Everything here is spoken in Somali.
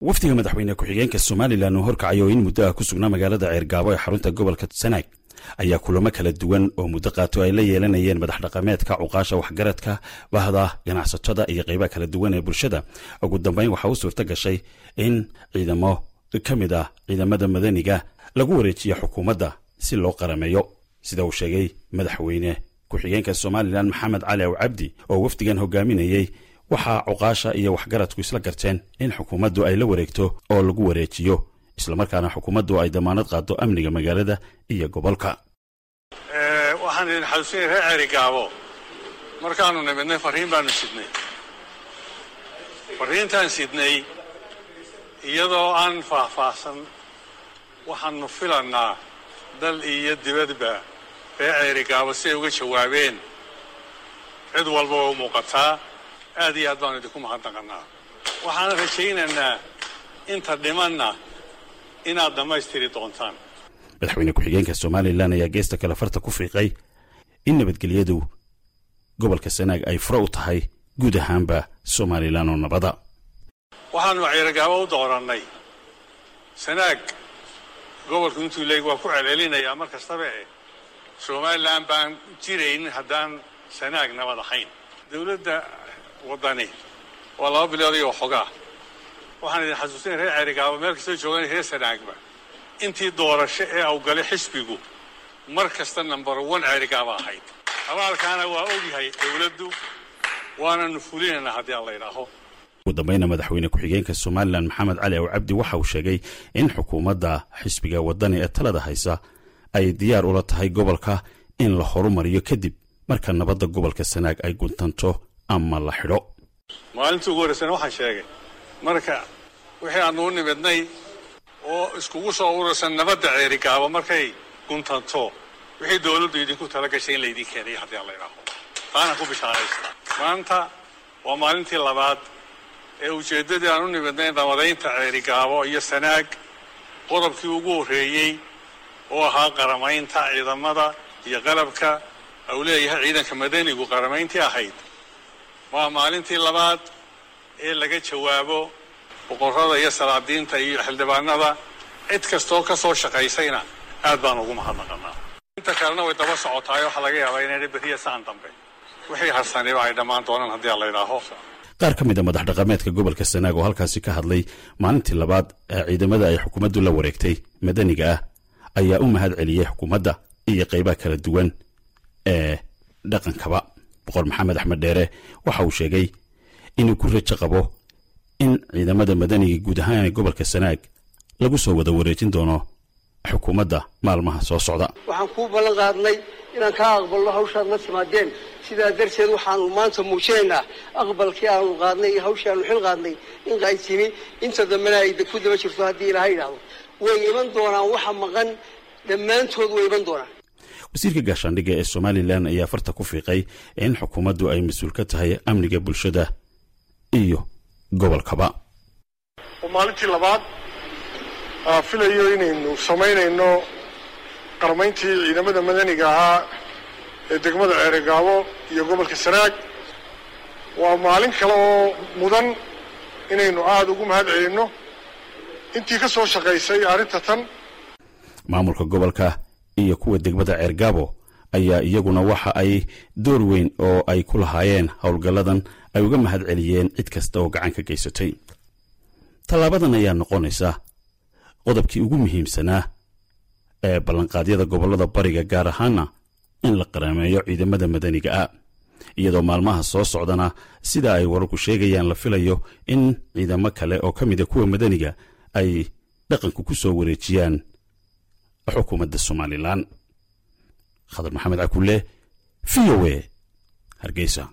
wafdiga madaxweyne ku-xigeenka somalilan oo horkacay oo in muddo ah ku sugnaa magaalada ceergaabo ee xarunta gobolka sanaag ayaa kulamo kala duwan oo muddo qaato ay la yeelanayeen madax dhaqameedka cuqaasha waxgaradka bahda ganacsatada iyo qaybaha kala duwan ee bulshada ugu dambeyn waxaa u suurto gashay in ciidamo ka mid ah ciidamada madaniga lagu wareejiyo xukuumadda si loo qarameeyo sida uu sheegay madaxweyne ku-xigeenka somalilan maxamed cali aw cabdi oo wafdigan hogaaminayey waxaa cuqaasha iyo waxgaradku isla garteen in xukuumaddu ay la wareegto oo lagu wareejiyo islamarkaana xukuumaddu ay damaanad qaado amniga magaalada iyo gobolka waxaan idin xasuusinay reer ceerigaabo markaanu nimidnay farriin baanu sidnay farriintaan sidnay iyadoo aan faahfaahsan waxaanu filannaa dal iyo dibadba reer ceerigaabo si ay uga jawaabeen cid walba waa u muuqataa aad iyo aad baanu idinku mahadnaqannaa waxaan rajaynaynaa inta dhimanna inaad dhammaystiri doontaan madaxweyne ku-xigeenka somalilan ayaa geesta kale farta ku fiiqay in nabadgelyadu gobolka sanaag ay fure u tahay guud ahaanba somalilan oo nabada waxaanu ceerigaabo u doorannay sanaag gobolku intuu leeg waa ku celcelinayaa mar kastaba eh somalilan baan jiraynin haddaan sanaag nabad ahayn dowladda waddani waa laba bilood iyo waxoogaa waxaan idin xasuusinay reer ceerigaabo meel kastoo joogan reer sanaagba intii doorasho ee awgalay xisbigu mar kasta number one ceerigaaba ahayd abaalkaana waa ogyahay dowladdu waananu fulinaynaa haddii aan la idhaaho ugu dambayna madaxweyne ku-xigeenka somalilan maxamed cali aw cabdi waxa uu sheegay in xukuumadda xisbiga waddani ee talada haysa ay diyaar ula tahay gobolka in la horumariyo kadib marka nabadda gobolka sanaag ay guntanto ama la xidho maalintii ugu horraysana waxaan sheegay marka wixii aanu u nimidnay oo iskugu soo urursan nabadda ceerigaabo markay guntanto wixii dowladdu idinku tala gashay in laydin keenayo haddii aan la idhaaho taana ku bishaaraysta maanta waa maalintii labaad ee ujeeddadii aan u nimidnay nabadaynta ceerigaabo iyo sanaag qodobkii ugu horreeyey oo ahaa qaramaynta ciidamada iyo qalabka au leeyahay ciidanka madanigu qaramayntii ahayd waa maalintii labaad ee laga jawaabo boqorrada iyo salaadiinta iyo xildhibaanada cid kastoo ka soo shaqaysayna aad baan ugu mahadnaqannaa inta kalena way daba socotaay waxaa laga yaabaa inayna beriya saan dambe wixii harsaniba ay dhammaan doonaan haddii aan la idhaaho qaar ka mid a madax dhaqameedka gobolka sanaag oo halkaasi ka hadlay maalintii labaad ee ciidamada ay xukuumaddu la wareegtay madaniga ah ayaa u mahad celiyey xukuumadda iyo qaybaha kala duwan ee dhaqankaba boqor maxamed axmed dheere waxa uu sheegay inuu ku rajo qabo in ciidamada madaniga guud ahaan ee gobolka sanaag lagu soo wada wareejin doono xukuumadda maalmaha soo socda waxaan kuu ballan qaadnay inaan kaa aqbalno hawshaad la timaadeen sidaa darteed waxaanu maanta muujinaynaa aqbalkii aanu qaadnay iyo hawshii aanu xil qaadnay in ay timi inta dambena ay ku daba jirto haddii ilaahay idhaahdo way iman doonaan waxa maqan dhammaantood way iman doonaan wasiirka gaashaandhigga ee somalilan ayaa farta ku fiiqay in xukuumaddu ay mas-uul ka tahay amniga bulshada iyo gobolkaba oo maalintii labaad filayo inaynu samaynayno qarmayntii ciidamada madaniga ahaa ee degmada ceerigaabo iyo gobolka sanaag waa maalin kale oo mudan inaynu aada ugu mahad celinno intii ka soo shaqaysay arrinta tan maamulka gobolka iyo kuwa degmada ceergaabo ayaa iyaguna waxa ay door weyn oo ay ku lahaayeen howlgalladan ay uga mahad celiyeen cid kasta oo gacan ka geysatay tallaabadan ayaa noqonaysa qodobkii ugu muhiimsanaa ee ballanqaadyada gobollada bariga gaar ahaana in la qaraameeyo ciidamada madaniga ah iyadoo maalmaha soo socdana sida ay wararku sheegayaan la filayo in ciidamo kale oo ka mida kuwa madaniga ay dhaqanku ku soo wareejiyaan xukuumadda somalilan khadar maxamed cakulle v o e hargeysa